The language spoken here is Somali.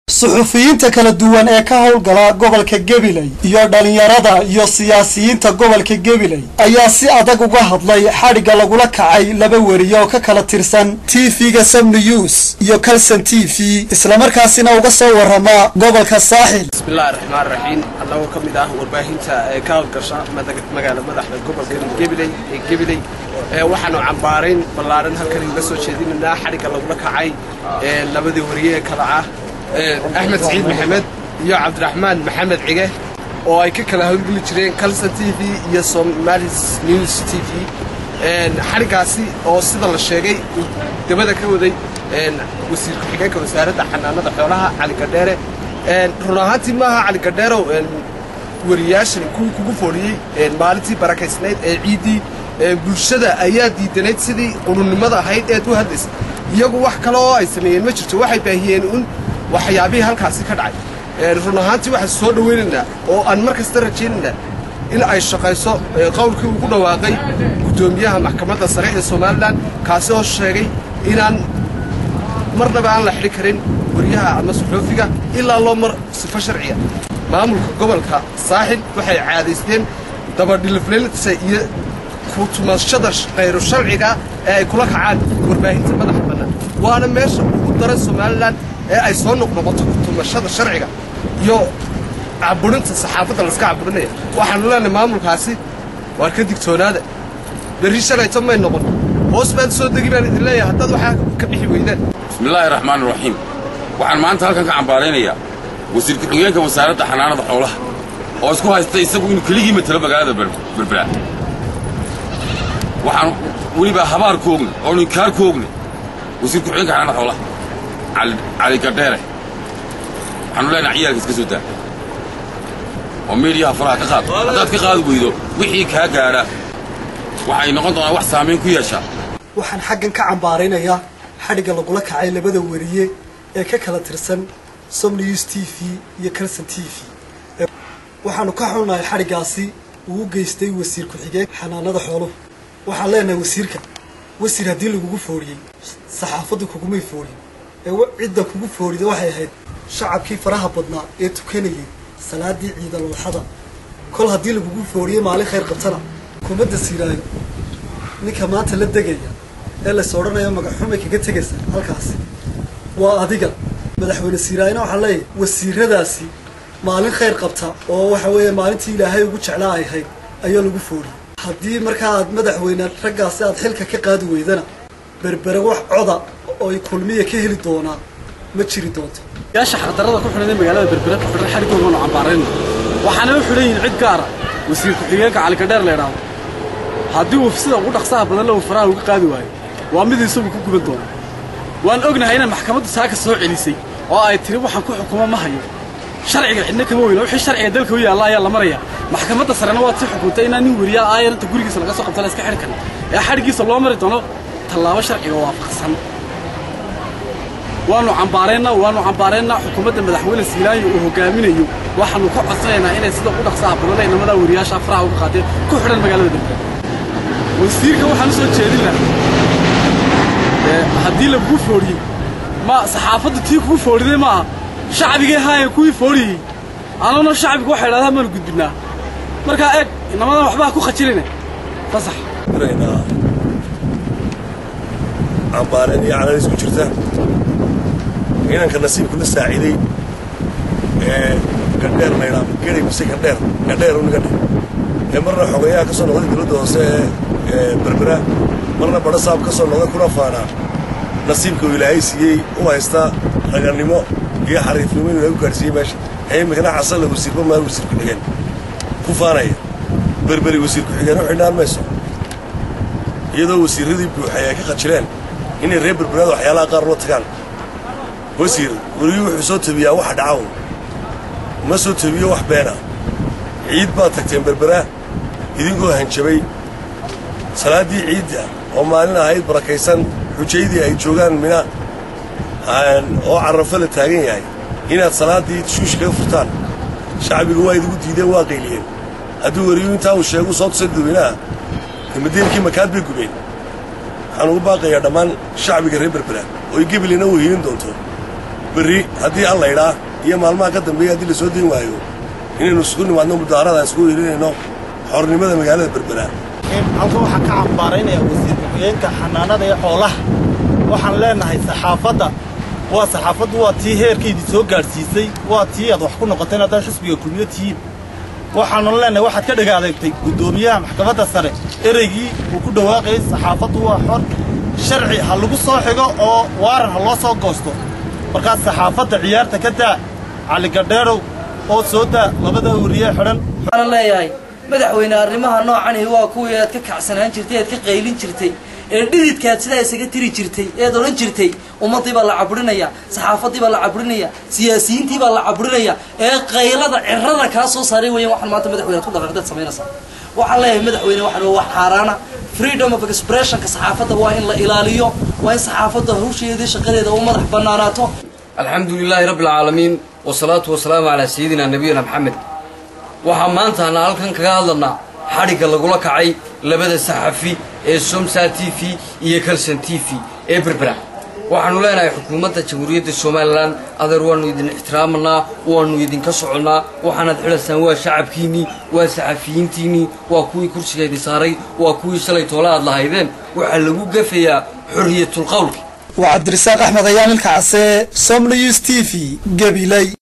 suxufiyiinta kala duwan ee ka howlgala gobolka gabiley iyo dhalinyarada iyo siyaasiyiinta gobolka gabiley ayaa si adag uga hadlay xadhigga lagula kacay laba weriye oo ka kala tirsan tv-ga sam news iyo calson t v islamarkaasina uga soo warama gobolka saaxil bismillahi raxmaan raxiim annagoo ka mid ah warbaahinta ee ka howlgasha magaala madaxda gobolka gabiley ee gabiley waxaanu cambaarayn ballaadhan halkan uga soo jeedinaynaa xadhigga lagula kacay labadii wariye ee kala ah axmed saciid maxamed iyo cabdiraxmaan maxamed cige oo ay ka kala howlgeli jireen calson t v iyo somalis news t v xadhiggaasi oo sida la sheegay uu dabada ka waday wasiir ku-xigeenka wasaaradda xanaanada xoolaha cali gadheere run ahaantii maaha cali gadheerow wariyaashan kuwii kugu fooliyey maalintii barakaysnayd ee ciiddii bulshada ayaa diidanayd sidii qurunnimada ahayd eed u hadlaysa iyagu wax kale oo ay sameeyeen ma jirto waxay baahiyeen un waxyaabihii halkaasi ka dhacay run ahaantii waxaan soo dhowaynaynaa oo aan mar kasta rajaynaynaa in ay shaqayso qowlkii ugu dhawaaqay guddoomiyaha maxkamadda sare ee somalilan kaasi oo sheegay inaan marnaba aan la xidhi karin wariyaha ama suxuufiga ilaa loo mar sifo sharciya maamulka gobolka saaxil waxay caadaysteen dabadhilifleelisa iyo kutumashada khayru sharciga ee ay kula kacaan warbaahinta madaxa bannaan waana meesha ugu daran somalilan ee ay soo noqnoqoto kutumashada sharciga iyo caburinta saxaafadda layska caburinaya waxaanu leenahay maamulkaasi waar ka digtoonaada berri shalayto may noqon hoos baad soo degi baan idin leeyahay haddaad waxaa ka bixi weydaan bismillaahi raxmaan raxiim waxaan maanta halkan ka cambaaraynayaa wasiir ku-xigeenka wasaaradda xanaanada xoolaha oo isku haysta isagu inuu keligii matalo magaalada berbera waxaan welibaa habaar ku ogne oonu inkaar ku ogne wasiir ku-xigeenka xanaanada xoolaha cali gadheere waxaanu leenahay ciyaalka iska soo daa oo miidhiyaha faraha ka qaad haddaad ka qaadi weydo wixii kaa gaadha waxay noqon doonaa wax saamayn ku yeeshaa waxaan xaggan ka cambaaraynayaa xadhigga lagula kacay labada weriye ee ka kala tirsan som news t v iyo calson t v waxaanu ka xunnahay xadhiggaasi uu u geystay wasiir ku-xigeen xanaanada xooluhu waxaan leenahay wasiirka wasiir haddii lagugu fooriyey saxaafaddu kugumay fooriyin ee cidda kugu foorida waxay ahayd shacabkii faraha badnaa ee tukanayay salaadii ciidalwadxada kol haddii lagugu fooriyey maalin khayr qabtana kumadda siiraayo ninka maanta la degaya ee lays odhanayo magaxxumay kaga tegaysa halkaasi waa adiga madaxweyne siiraayona waxaan leeyahay wasiiradaasi maalin khayr qabta oo waxa weeye maalintii ilaahay ugu jeclaa ay ahayd ayaa lagu fooriyey haddii markaa aad madaxweyne raggaasi aad xilka ka qaadi weydana berbere wax coda oo ay kulmiya ka heli doonaa ma jiri doonto yaasha xardarada ku xidhan ee magaalada berbere ku xidhan xadhigoodaanu cambaarayna waxaana u xidhan yihiin cid gaara wasiir ku-xigeenka calikadheer la idhaahdo haddii uu sida ugu dhaqsaha badan la uu faraha uga qaadi waayo waa mid isagu ku guban doona waan ognahay inaan maxkamaddu saaka soo celisay oo ay tiri waxaan ku xukumo ma hayo sharciga cidna kama weyna wixii sharciga dalka u yaalla ayaa la maraya maxkamadda sarena waad si xukuntay inaan nin weriyaa aayan inta gurigiisa laga soo qabta la iska xidhi karin ee xadhiggiisa loo mari doono tallaabo sharciga waafaqsan waanu cambaaraynaa waanu cambaaraynaa xukuumadda madaxweyne siilaanyo uu hogaaminayo waxaanu ka codsanaynaa inay sida ugu dhaqsaha badan inamadaa weriyaasha faraha uga qaadeen ku xidhan magaalada berbera wasiirka waxaan u soo jeedin lahaa haddii lagugu fooriyey ma saxaafaddu tii kugu fooriday maaha shacbigay haayeen kuwii fooriyey anuna shacbiga waxay idhahdaa maanu gudbinnaa markaa eeg inamadan waxbaa ku khajiline fasax cambaareen iyo canalis ku jirta inanka nasiibku la saaciiday ee gandheer laydhaa geray mise gandheer gandheer uniga dhe ee marna xogeeyaha ka soo noqday dowladda hoose ee berbera marna badha saab ka soo noqday kuna faanaa nasiibka uu ilaahay siiyey u haysta ragannimo iyo xariifnimo inuu lagu gaadhsiiyey meesha ee iminkana xasalla wasiirba maal wasiir ku-xigeen ku faanaya berberi wasiir ku-xigeen u xidhnaan mayso iyadoo wasiirradii buuxay ay ka qajileen inay reer berberaada waxyaalaha qaar loo tagaan wasiir weriyuu wuxuu soo tabiyaa waxa dhacawn ma soo tabiyo wax beena ciid baad tagteen berbera idinkoo hanjabay salaaddii ciidda oo maalin ahayd barakaysan xujaydii ay joogaan mina oo carrafo la taagan yahay inaad salaaddii shuush kaga furtaan shacbigu waa idigu diideen waa qayliyeen hadduu weriyuu intaa uu sheegu soo tusay dadweynaha madiinkii makaad bay gubeen waxaan ugu baaqayaa dhammaan shacbiga reer berbera oo ay gebilina u hiilin doonto berri haddii an laydhaa iyo maalmaha ka dambeeya haddii la soo dayn waayo inaynu isugu nimaadno mudaharada isugu yeelinayno xornimada magaalada berbera halkan waxaan ka cambaaraynayaa wasiir ku-xigeenka xanaanada ee xoolaha waxaan leenahay saxaafadda waa saxaafaddu waa tii heerkaydii soo gaadhsiisay waa tii aad wax ku noqoteen haddaan xisbiga kulmiyo tihiin waxaanu leenahay waxaad ka dhega adeegtay guddoomiyaha maxkamadda sare ereygii uu ku dhawaaqayay saxaafaddu waa xor sharci ha lagu soo xigo oo waaran ha loo soo goosto markaas saxaafadda ciyaarta ka daa caligadheerow oo soo daa labada wariye xidhan waxaana leeyahay madaxweyne arrimaha noocani waa kuwii aad ka kacsanaan jirtay ead ka qaylin jirtay ee dhididkaad sidaa isaga tiri jirtay eed odhan jirtay ummaddii baa la caburinaya saxaafaddii baa la caburinaya siyaasiyiintii baa la caburinaya ee qaylada cirada kaa soo saaray weeyaan waxaan maanta madaxweyne ku dhaqaaqdeed samaynaysaa waxaan leeyahay madaxweyne waxaan waa wax xaaraana freedom of expressionka saxaafadda waa in la ilaaliyo waa in saxaafadda hawsheedii shaqadeeda u madax bannaanaato alxamdu lilaahi rabbi alcaalamiin wasalaatu wasalaamu calaa sayidina nabiyina maxamed waxaa maanta ana halkan kaga hadlanaa xadhigga lagula kacay labada saxafi ee somsa t v iyo kalson t v ee berbera waxaanu leenahay xukuumadda jamhuuriyadda somalilan adeer waannu idin ixtiraamanaa waannu idinka soconnaa waxaanaad xidhaysaan waa shacabkiinnii waa saxafiyiintiinnii waa kuwii kursiga idin saaray waa kuwii shalay toole aad lahaydeen waxaa lagu gafayaa xorriyatulqawlka waa cabdirasaaq axmed ayaan ilka case som news t v gabiley